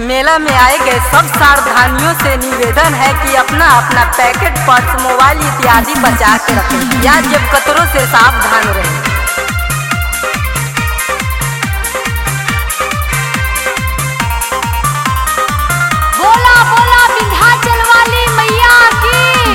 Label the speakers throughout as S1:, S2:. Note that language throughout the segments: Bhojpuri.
S1: मेला में आए गए सब सावधानियों से निवेदन है कि अपना अपना पैकेट पर्स मोबाइल इत्यादि बचा के रखें या जेब कतरों से सावधान रहें
S2: बोला बोला विंध्याचल वाली मैया की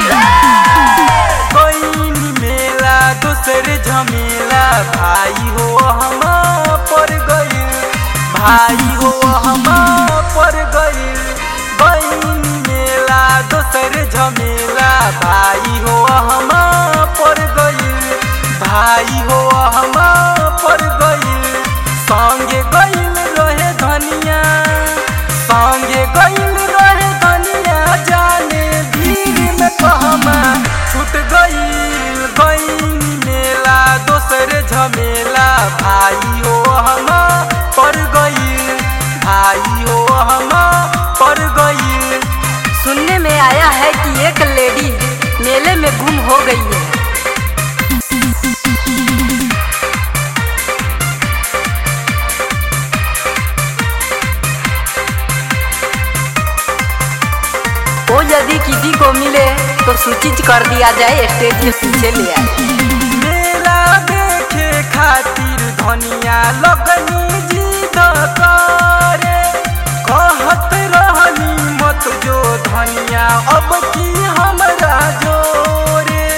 S3: कोई मेला दूसरे झमेला भाई हो हम पर गइल भाई हो हम पर गइल बहन मेला दूसरे झमेला भाई हो हम पर गइल भाई हो हम पर गइल संगे गइल रहे धनिया संगे गइल रहे धनिया जाने भीड़ में कहमा छूट गइल गइल मेला दोसर झमेला भाई हो हम पर गइल भाई हो हम पर गइल
S1: सुनने में आया है कि एक लेडी मेले में गुम हो गई है वो यदि किसी को मिले तो सूचित कर दिया जाए स्टेज के पीछे ले आए
S3: मेला देखे खातिर धनिया लगनी जिद करे कहत रहनी मत जो धनिया अब की हमरा जोरे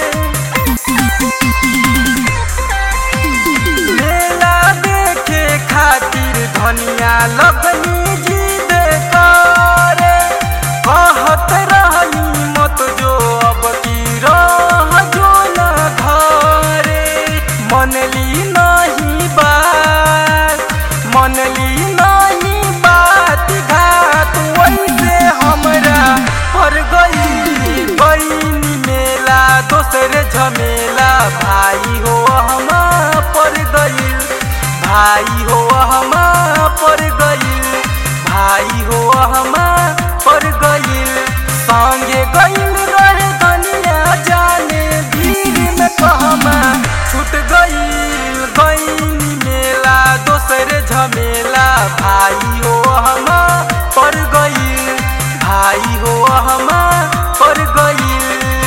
S3: मेला देखे खातिर धनिया लगनी जिद करे कहत रहनी मत जो अब की रह जो न घरे मनली नहीं बात मनली नहीं बात घात वैसे हमरा पर गई बहनी मेला दोसर झमेला भाई हो हम पर गई भाई हो हम पर गई भाई हो हम पर गई संगे गइल रहे धनिया जाने भीड़ में कहमा छूट गइल गइल मेला दोसर झमेला भाई हो हम पर गइल भाई हो हम पर गइल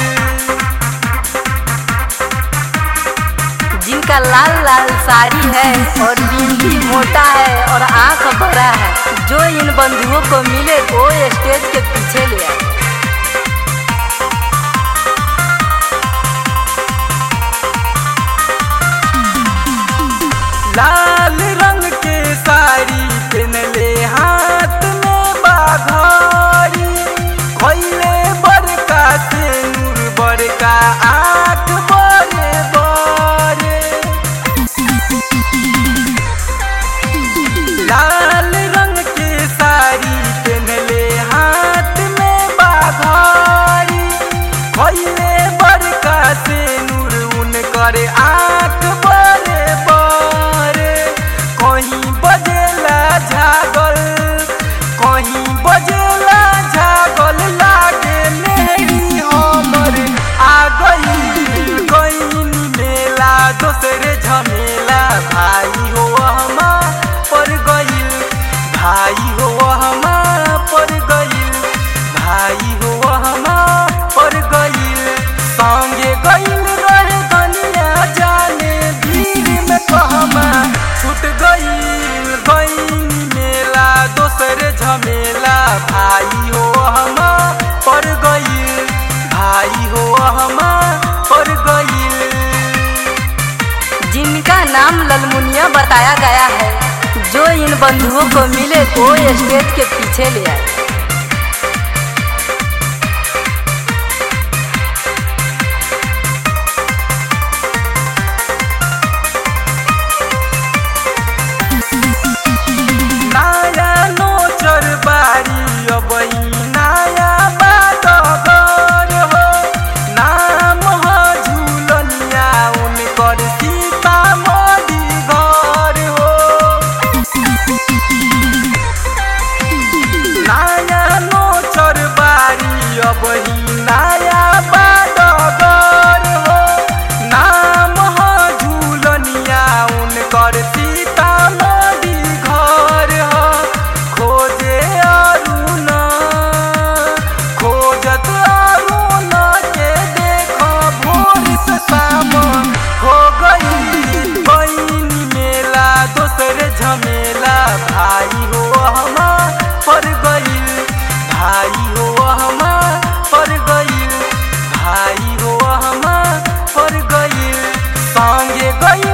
S1: जिनका लाल लाल साड़ी है और बिंदी मोटा है और आंख बड़ा है जो इन बंधुओं को मिले वो स्टेज के पीछे ले आए
S3: लाल रंग के साड़ी पहनले हाथ में बाघारी खोले बड़का से नूर बड़का आँख बड़े बड़े लाल रंग के साड़ी पहनले हाथ में बाघारी खोले बड़का से नूर उनकर आँख बड़े बड़े कहीं बजेला झागल कहीं बजेला झागल लागे मेरी हमर आ गई गई मेला दोसरे झमेला भाई हो हम पर गई भाई हो हम पर गई भाई हो हम पर गई संगे गइल रहे धनिया जाने भीड़ में कहमा छूट गइल गइल मेला दोसर झमेला भाई हो हम पर गइल भाई हो हम पर गइल
S1: जिनका नाम ललमुनिया बताया गया है जो इन बंधुओं को मिले वो स्टेज के पीछे ले आए
S3: नया नोचर बारी अब नया बात घर हो नाम ह झुलनिया उनकर सीतामढ़ी घर हो नया नोचर बारी अब नया बात घर हो नाम ह झुलनिया उनकर सीतामढ़ी घर हो खोजे झमेला भाई हो हमार पर गईल भाई हो हमार पर गईल भाई हो हमार पर गईल संगे गईल